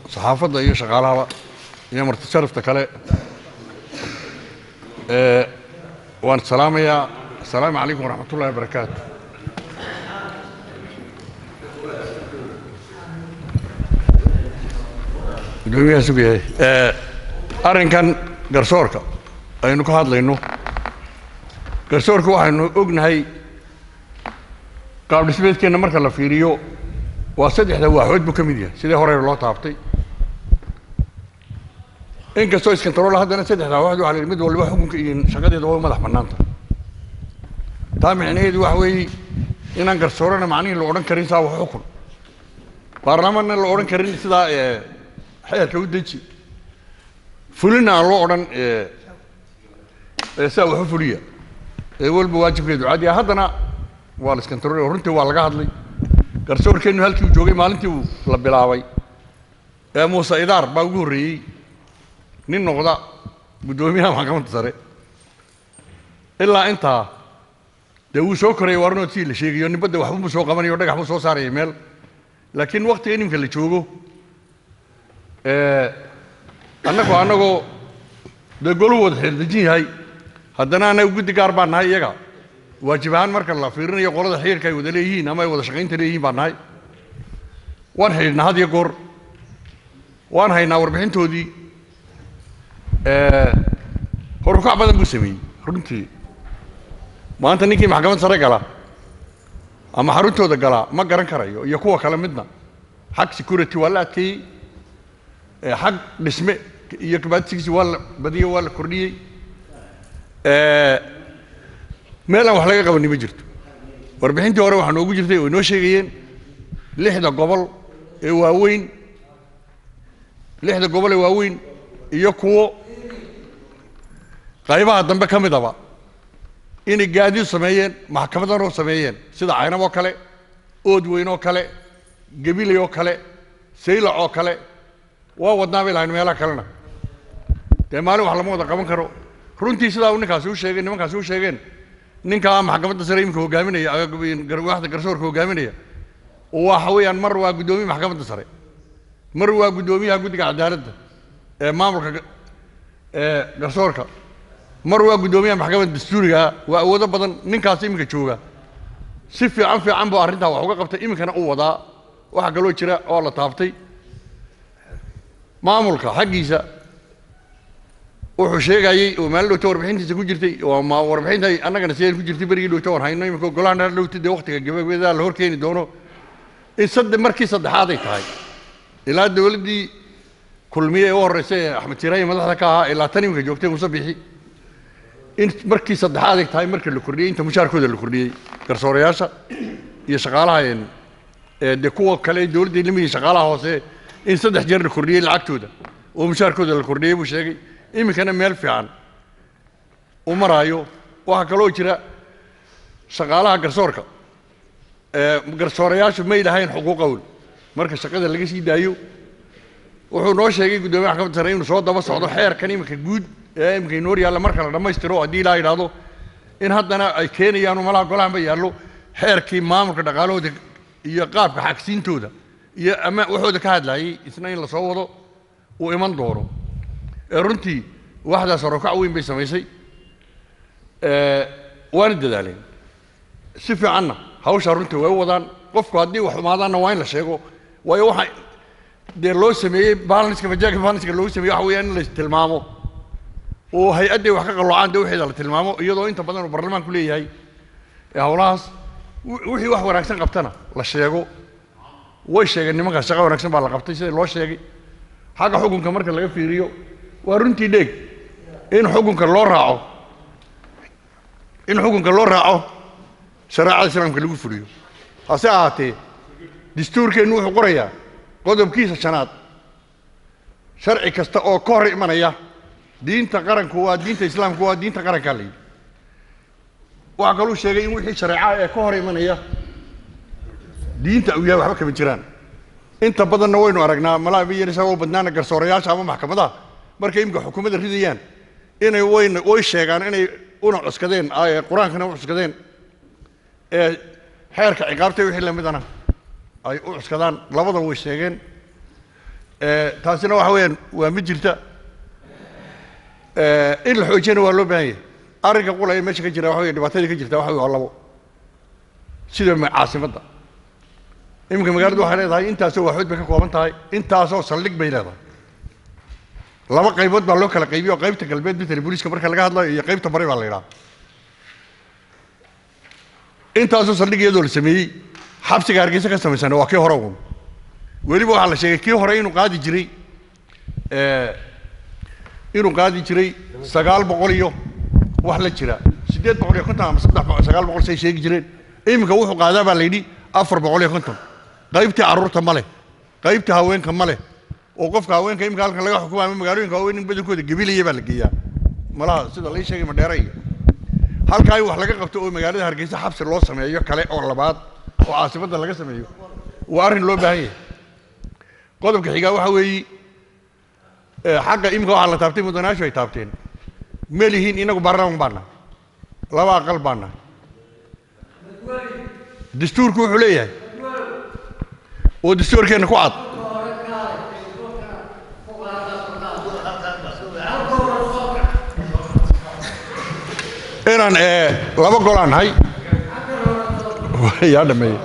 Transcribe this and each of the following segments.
saxaafadda iyo shaqaalahaba iyo marti sharafta kale ee waan salaamayaa asalaamu calaykum waraxmat ullahi wabarakaatu gudoomiyaha sugayahay ee arrinkan garsoorka aynu ka hadlayno garsoorka waxaynu ognahay qaab dhismeedkeenna marka la fiiriyo waa saddexda waaxood buu ka mid yahay sidii horeyna loo taabtay inkastoo iskantaroola haddana saddexda waaxood waxa la yidhi mid walba xukunka iyo shaqadeeda waa madax bannaanta taa micnaheedu waxa weeye inaan garsoorana macnihii la odhan karin saa wax xukun baarlamaanna la odhan karin sidaa ee xeerka u deji fulina aan loo odhan ee ee sidaa wax u fuliya ee walba waajibkeedu caadi ah haddana waa la iskantaroolay oo runtii waa laga hadlay garsoorkeennu halkii uu joogay maalintii uu la bilaabay ee muuse idaar baa ugu horreeyey nin noqda guddoomiyaha maxkamadda sare ilaa intaa dee wuu soo korayay warnood sidii la sheegayo nibadda waxbuu soo qabanayo o dhagax buu soo saaraya meel laakiin waktiga inimka la joogo annagoo annagoo dee goluhu wada xeerdejin yahay haddana annaga guddi gaar baan nahay iyaga waajib ahaan marka la fiirinayo qolada xiriirka ay wada leeyihiin ama ay wada shaqaynta leeyihiin baan nahay waan xidhiidhnaa had iyo goor waan haynaa warbixintoodii horukac badan buu sameeyey runtii maanta ninkii maxkamad sare gala ama xaruntooda galaa ma garan karayo iyo kuwa kale midna xag security waa la adkeeyey xag dhisme iyo kabaadsigiisi waa la badiyey waa la kordhiyey meel aan wax laga qabani ma jirto warbixintii hore waxaa noogu jirtay oo inoo sheegayeen lixda gobol ee waaweyn lixda gobol ee waaweyn iyo kuwo qaybaha dambe ka midaba inay gaadiid sameeyeen maxkamadanoo sameeyeen sida caynab oo kale ood weyn oo kale gabiley oo kale saylac oo kale waa wadnaa bay lahayn meelaha kalena dee maalin wax lama wada qaban karo runtii sidaa uu ninkaasi u sheegay nimankaasi u sheegeen ninkaa maxkamadda sare iminka hogaaminaya waaxda garsoorka hogaaminaya waxa weeyaan mar waa guddoomiye maxkamadda sare mar waa guddoomiyaha guddiga cadaaladda ee maamulka ee garsoorka mar waa guddoomiyaha maxkamadda dastuuriga waa awoodo badan ninkaas iminka jooga si fiican fiican buu arrintaa wax uga qabtay iminkana u wadaa waxaa kaloo jira oo la taabtay maamulka xaggiisa wuxuu sheegayey oo maalin dhowta warbixintiisa ku jirtay oo ma warbixinta annagana sideen ku jirtay berigii dhowta waan hayno iminka golahan dheer dhowta dee waktiga gabagabeedaa la horkeeni doono in sadde markii saddexaad ay tahay ilaa dowladdii kulmiye ee u horreysay ee axmed tiraayi madaxda ka ahaa ilaa tan iminka joogtay muuse bixi in markii saddexaad ay tahay marka la kordhiyey inta mushaarkooda la kordhiyey garsoorayaasha iyo shaqaalaha ee dee kuwa kale ee dowladda lamidii shaqaalaha hoose in saddex jeer la kordhiyey lacagtooda oo mushaarkooda la kordhiyey buu sheegay iminkana meel fiican u maraayo waxaa kaloo jira shaqaalaha garsoorka garsoorayaashu may lahayn xuquuq qowl marka shaqada laga sii daayo wuxuu noo sheegay guddoomiye maxkamadda sare inuu soo daba socdo xeerkan iminka guud ee iminka inoo yaalla marka la dhammaystiro haddii ilaa yidhaahdo in haddana ay keenayaan malaha golahanba yaallo xeerkii maamulka dhaqaalahooda iyo qaabka xagsiintooda iyo ama waxooda ka hadlaayey isna in lasoo wado uu iman doono ee runtii waxdaas horokac weyn bay samaysay waana dadaaleen si fiicanna hawshaa runtii way u wadaan qofku haddii wax xumaadaanna waa in la sheego waayo waxa dee loo sameeyey balanska majaaka balanska loogu sameeyey waxa weeyaan in la tilmaamo oo hay-adday wax ka qalloocaan dee waxeeda la tilmaamo iyadoo inta badan uu baarlamaanku leeyahay ee howlahaas wixii wax wanaagsan qabtana la sheego way sheegeen nimankaas shaqa wanaagsan baa la qabtay sida loo sheegay xagga xukunka marka laga fiiriyo waa runtii dheeg in xukunka loo raaco in xukunka loo raaco shareecada islaamka lagu fuliyo hase ahaatee dastuurkeennu wuxuu qorayaa qodobkiisa shanaad sharci kasta oo ka hor imanaya diinta qaranku waa diinta islaamku waa diinta qarankaa la yidhi waxaa kaluu sheegay in wixii shareeca ee ka hor imanaya diinta uu yahay waxba kama jiraan inta badanna waynu aragnaa malaa biyarisa oo badnaana garsoorayaasha ama maxkamadaha markay imika xukuumadda ridayaan inay wayna way sheegaan inay una cuskadeen ee qur-aankana u cuskadeen ee xeerka ciqaabta wixii lamidana ay u cuskadaan labada way sheegeen Eh, taasina waxa weeyaan waa mid jirta Eh, in la xoojiyana waa loo baahan yahay arrinka qulaya meesha ka jira waxa weeye dhibaatadii ka jirta waxa weeye waa labo sida ma- caasimadda iminka magaaladu waxay leedahay intaasoo waaxood bay ka kooban tahay intaasoo saldhig bay leedahay laba qaybood baa loo kala qaybiyo oo qaybta galbeed bitali booliiska marka laga hadlayo iyo qaybta bari baa la yidhaha intaasoo saldhig iyadoo la sameeyey xabsiga hargeysa ka samaysana waa kii hore uun weliba waxaa la sheegay kii hore inuu qaadi jiray eh, inuu qaadi jiray sagaal boqol iyo wax la jira siddeed boqol iyo konton ama saddex boqol sagaal boqol say sheegi jireen iminka wuxuu qaadaa baa la yidhi afar boqol iyo konton qaybtii carruurta ma leh qaybtii haweenka ma leh oo qofka haweenka iminka halkan laga xukumo ama magaalooyinka haween in badankooda gabilaya baa la geeyaa malaha sida lai sheegay madheera iyo halkaa in wax laga qabto oo magaalada hargeysa xabsi loo sameeyo kale oo labaad oo caasimadda laga sameeyo waa arrin loo baahan yahay qodobka xigaa waxa weeye eh, xagga imika waxaa la taabtay mudanaashu ay taabteen ma lihiin inagu baarlaman baana laba aqal baana dastuurku wuxuu leeyahay oo dastuurkeenna ku cad inaan eh, laba golaan nahay yaa dhameeyey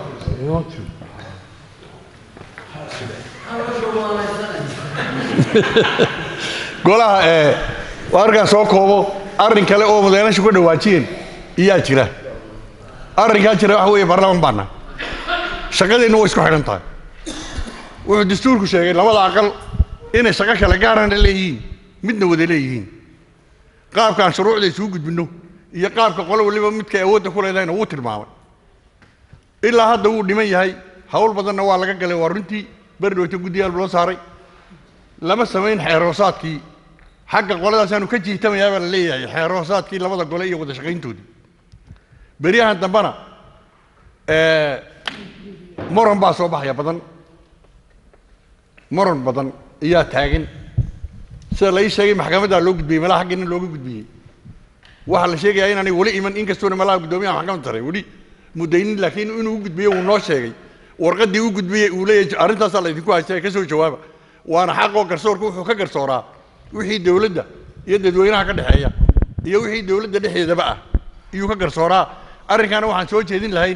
golaha ee waa arkaan soo koobo arrin kale oo mudanaashu ka dhawaajiyeen iyaa jira arrinkaa jira waxa weeye baarlaman baana shaqadeenna way isku xidhan tahay wuxuu dastuurku sheegay labada aqal inay shaqo kale gaarana leeyihiin midna wada leeyihiin qaabkaan shuruucda isugu gudbinno iyo qaabka qolo waliba midkay awoodda ku leedahayna wuu tilmaamay ilaa hadda wuu dhiman yahay hawl badanna waa laga galay waa runtii berdhowta guddiyaal loo saaray lama samayn xeeroosaadkii xagga qoladaasaanu ka jiitamayaa baa la leeyahay xeeroosaadkii labada gole iyo wada shaqayntoodii beryahan dambena eh, moron baa soo baxaya badan moron badan ayaa taagan sida la ii sheegay maxkamaddaa loo gudbiyey malaha xaggiina looga gudbiyey waxaa la sheegayaa inaanay weli iman inkastoona malaha guddoomiyaha maxkamadda sare weli mudaynin laakiin inuu u gudbiyo wuu noo sheegay warqaddii u gudbiyey uu leeyahay arrintaasaa la idinku haystay ka soo jawaaba waana xaqoo garsoorka wuxuu ka garsooraa wixii dowladda iyo dadweynaha ka dhexeeya iyo wixii dowladda dhexdeedaba ah iyuu ka garsooraa arrinkaana waxaan soo jeedin lahayn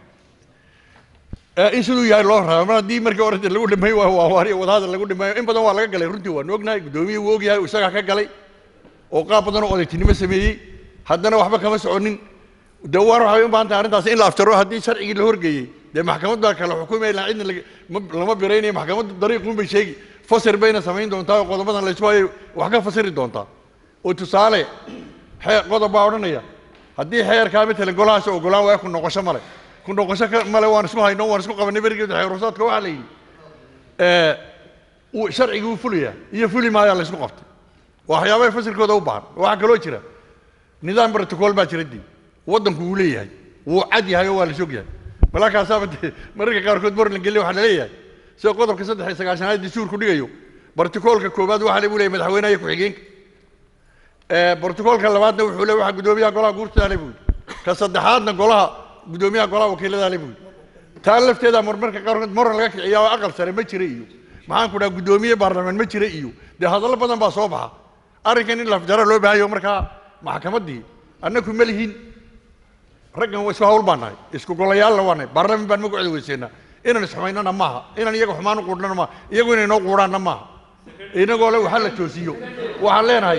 ee in siduu yahay loo raba mar haddii markii hore lagu dhameey waa waa waari wadahadal lagu dhameeyo in badan waa laga galay runtii waanu ognahay guddoomiye wuu ogyahay uu isagaa ka galay oo qaab badan oo odaytinimo sameeyey haddana waxba kama soconin de war waxay u baahan tahay arrintaas in la aftaro haddii sharcigii la horgeeyey dee maxkamad baa kala xukumay ilaa cidna laga- ma- lama biraynayo maxkamaddu dariiqun bay sheegi fasir bayna samayn doontaa oo qodobadan laysku hayo wax ka fasiri doontaa oo tusaale xee qodob baa odhanaya haddii xeerkaa matalan golahaas ogolaan waa ku noqosho male ku noqosho ka- male waan isku hayno waan isku qabanay berigeeda xeerusaadka waxaa la yidhi ee, wuu- sharcigii wuu fulayaa iyo fuli maayaa la isku qabtay waxyaabaha fasilkooda u baahan waxaa kaloo jira nidaam protocol baa jira dii waddanku wuu leeyahay wuu cad yahay oo waa la sog yahay malaakaasaaba dee mararka qaarkood mar la geliya waxaa la leeyahay sida qodobka saddex iyo sagaashanaad dastuurku dhigayo protocolka koowaad waxaa lagu leeyahay madaxweynaha iyo ku-xigeenka ee protocolka labaadna wuxuu leeyahay waxaa guddoomiyaha golaha guurtada le buuri ka saddexaadna golaha guddoomiyaha golaha wakiilada le buuri taa lafteeda marmarka qaarkood moran laga kiciyaa oo aqal sare ma jira iyo maxaan ku dhaha guddoomiye baarlamaan ma jira iyo dee hadallo badan baa soo baxa arrinkan in lafjara loo baahayo markaa maxkamaddii annaku ma lihin raggan waa isku hawl baan nahay isku golayaalna waa nahay baarlamaan baan magacooda weyseennaa inaan isxumaynana maaha inaan iyaga xumaan u quudhnana maaha iyagu inay noo quudhaanna maaha inagoo le waxaa la toosiyo waxaan leenahay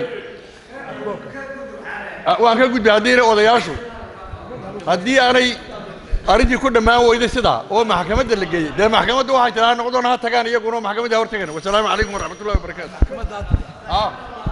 Ah, waan ka gudbay haddii odayaashu haddii aanay arrintii ku dhammaan weyday sidaa oo maxkamadda la geeyey dee maxkamadda waxay tiraa noqdoon ha tagaan iyaguna oo maxkamadda ha hortagaan wasalaamu calaykum waraxmatullahi wabarakaatu Ah.